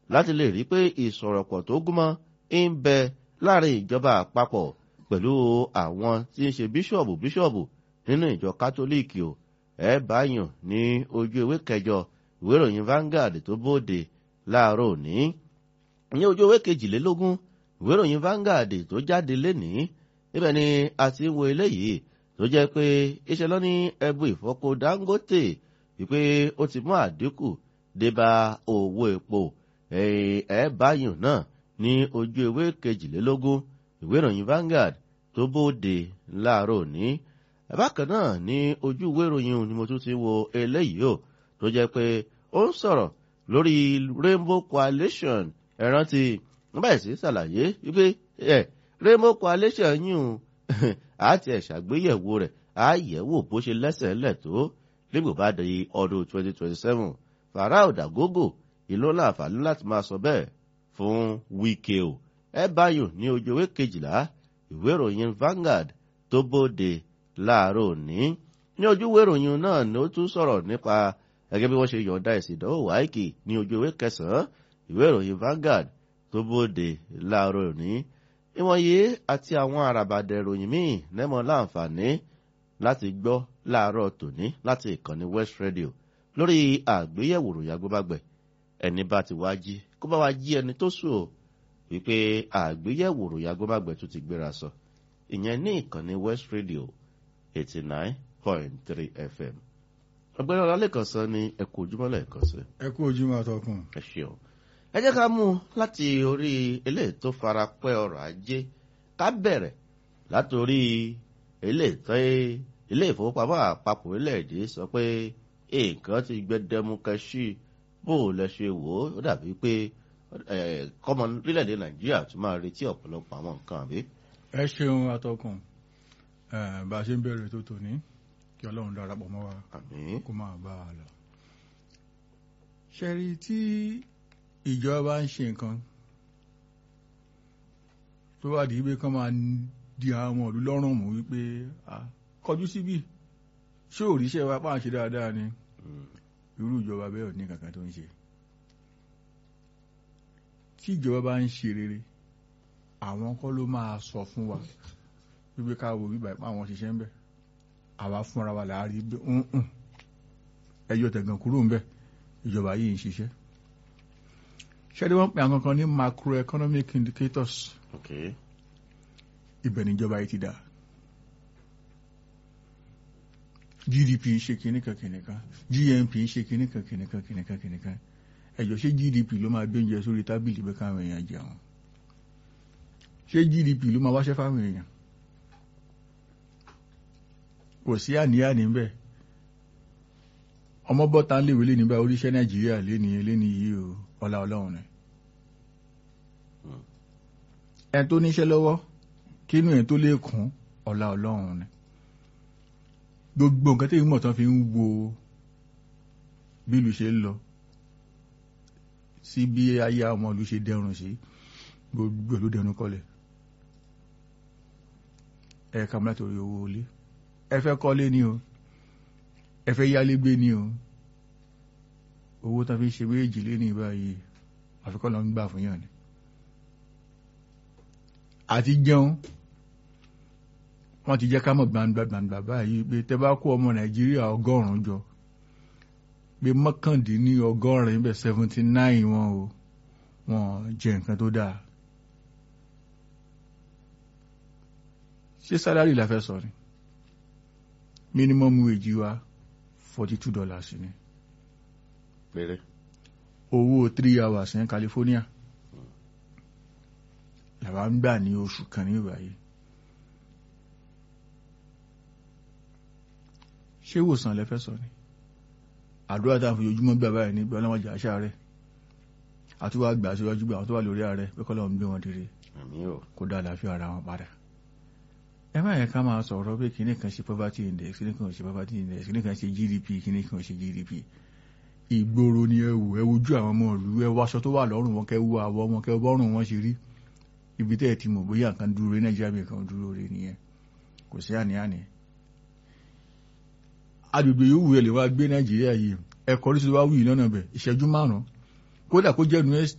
láti lè rí pé ìsọ̀rọ̀pọ̀ tó gúnmọ́ ń bẹ láàrin ìjọba àpapọ̀ pẹ̀lú àwọn tí ń ṣe bíṣọ̀bù bíṣọ̀bù nínú ìjọ kátólíìkì o ẹ báyàn ní ojú ewé kẹjọ ìwé ìròyìn Vanguard tó bóde láàárọ̀ òní ní ojú ewé kejìlélógún ìwé ìròyìn Vanguard tó jáde lénìí níbẹ̀ ni a ti ń wo eléyìí tó jẹ́ pé iṣẹ́ lọ ní ẹbu ìfọpo Dangote wípé ó ti mú àdínkù débá owó epo ẹ báyàn náà ní ojú ewé kejìlélógún ìwé ìròyìn Vanguard tó bóde láàárọ̀ òní bákan náà ní ojú ìwé ìròyìn ni mo tún ti wo eléyìí o tó jẹ́ pé ó ń sọ̀rọ̀ lórí Rainbow Coalition ẹ̀rántí bẹ́ẹ̀ sí ṣàlàyé wípé ẹ̀ Rainbow Coalition yìí àti ẹ̀ ṣàgbéyẹ̀wò rẹ̀ àyẹ̀wò bó ṣe lẹ́sẹ̀ lẹ̀ tó nígbò bá di ọdún 2027 Farao Dagogo ìlú láǹfààní láti máa sọ bẹ́ẹ̀ fún Wike o ẹ báyò ní ojú ewé kejìlá ìwé ìròyìn Vanguard tó bóde láàárọ̀ òní ní ojú ìwé ìròyìn náà ni ó tún sọ̀rọ̀ nípa gẹ́gẹ́ bí wọ́n ṣe yọ̀ǹda èsì ìdánwò wáìkì ní ojú ìwé kẹsàn-án ìwé ìròyìn Vanguard tó bóde láàárọ̀ òní ìwọ̀nyí àti àwọn àràbàdà ìròyìn míì lẹ́mọ̀ láǹfààní láti gbọ́ láàárọ̀ tòní láti ìkànnì West Radio lórí àgbéyẹ̀wò ròyìn agbóbágbẹ̀ ẹni bá ti wá jí kó bá wá jí ẹni tó sùn o wípé àgbéyẹ̀wò ròyìn agbóbágbẹ̀ tó ti gbéra sọ ìyẹn ní ìkànnì West Radio eighty nine point three FM ọ̀gbẹ́ni ọlálẹ́kan sọ ní ẹ kú ojúmọ́ lẹ́ẹ̀kan sí. ẹ kú ojúmọ́ àtọkùn. ẹ ṣeun ẹ jẹ́ ká mú un láti orí eléyìí tó fara pẹ́ ọrọ̀ ajé ká bẹ̀rẹ̀ látòrí eléyìí tó ilé ìfowópamọ́ àpapọ̀ orílẹ̀-èdè sọ pé nǹkan ti gbẹdẹmukẹ sí bó o lẹ ṣe wò ó dàbí pé kọ́mọ orílẹ̀-èdè nàìjíríà tún máa retí ọ̀pọ̀lọpọ̀ àwọn nǹkan àbí. ẹ ṣeun àtọkùn bá a ṣe ń bẹ̀rẹ̀ tó tòní kí ọlọ́run darapọ̀ mọ́ wa àmín kó máa bá a lọ. ṣẹ́rí tí ìjọba ń ṣe nǹkan tó wà di wípé kán máa di àwọn ọmọ ìlú lọ́rùn mú wípé kọjú síbí ṣé òrìṣẹ́ wa pàṣẹ dáadáa ni irú ìjọba bẹ́ẹ̀ ò ní kankan tó ń ṣe tí ìjọba bá ń ṣe rere àwọn kọ́ ló máa sọ fún wa wípé ká wo bíbá ipá àwọn ṣiṣẹ́ ń bẹ̀ àwa fúnra wa láàárí bí nǹkan ẹyọ tẹ̀gàn kúrò ń bẹ̀ ìjọba yìí ń ṣiṣẹ́ ṣẹ́ni wọ́n pè àwọn kan ní macroeconomic indicators okay ibẹ̀ níjọba yìí ti dà GDP ń ṣe kìnnìkan kìnnìkan GNP ń ṣe kìnnìkan kìnnìkan kìnnìkan kìnnìkan ẹ̀jọ̀ ṣé GDP ló máa gbé oúnjẹ sórí tábìlì bẹ́ẹ̀ káwọn èèyàn jẹun ṣé GDP ló máa wáṣẹ́ fáwọn èèyàn kò sí àníyàní ń bẹ̀ ọmọ bọ́ta ń léwé léni báyìí oríṣẹ́ Nàìjíríà léni léni yìí o ọlá Ọlọ́run ni ẹni tó níṣẹ́ lọ́wọ́ kínú ẹ̀ tó lè kún ọlá Ọlọ́run ni gbogbo nǹkan tí ìmọ̀ tán fi ń wo bí ìlú ṣe ń lọ sí bí ayé ọmọ ìlú ṣe dẹrùn sí gbogbo ìlú dẹrùn kọlẹ̀ ẹ kà mọ́ látòrí owó ilé ẹ fẹ́ kọ́lé ni o ẹ fẹ́ yálé gbé ni o owó tán fi ṣe méjì lé ní báyìí àfikọ́ lọ ń gbà fún yàn ni àti jẹun wọ́n ti jẹ́ ká mọ̀ gbangba gbangba báyìí pé tẹ́ bá kó ọmọ nàìjíríà ọgọ́rùn-ún jọ pé mọ́kàndínní ọgọ́rin bẹ̀ seventy nine wọn o wọn jẹ nǹkan tó dáa ṣé sálárì la fẹ́ sọ ni minimum wage wa forty two dollars ni péré owó three hours ní California làwa ń gbà ní oṣù kan ní ìbáyìí ṣé ìwòsàn lẹ́fẹ́ sọ ni àdúrà tá à ń fi ojúmọ́ gbà báyìí ní gbọ́n láwọn jà àṣà rẹ̀ àtúwà gbà síwájú gbà àwọn tó wà lórí ààrẹ pé kọ́ lọ́n gbé wọn dìde àmín o kó dá àlàáfíà ara wọn padà ẹ má yẹ ká máa sọ̀rọ̀ pé kíní kan ṣe poverty index kíní kan ṣe poverty index kíní kan ṣe GDP kíní kan ṣe GDP ìgboro ni ẹ wò ẹ wojú àwọn ọmọ ìlú ẹ wọ aṣọ tó wà lọ́rùn wọn kẹ wo àwọ̀ wọn kẹ bọ́rùn wọn ṣe rí ibi tẹ́ ẹ ti mọ̀ bóyá nǹkan dúró rí Nàìjíríà bí nǹkan dúró rí nìyẹn kò sí àní-àní agbègbè yòówù ẹ lè wá gbé Nàìjíríà yìí ẹ̀kọ́ oríṣiríṣi wá wù yìí lọ́nà bẹ̀ ìṣẹ́jú márùn-ún kódà kó jẹ́ nu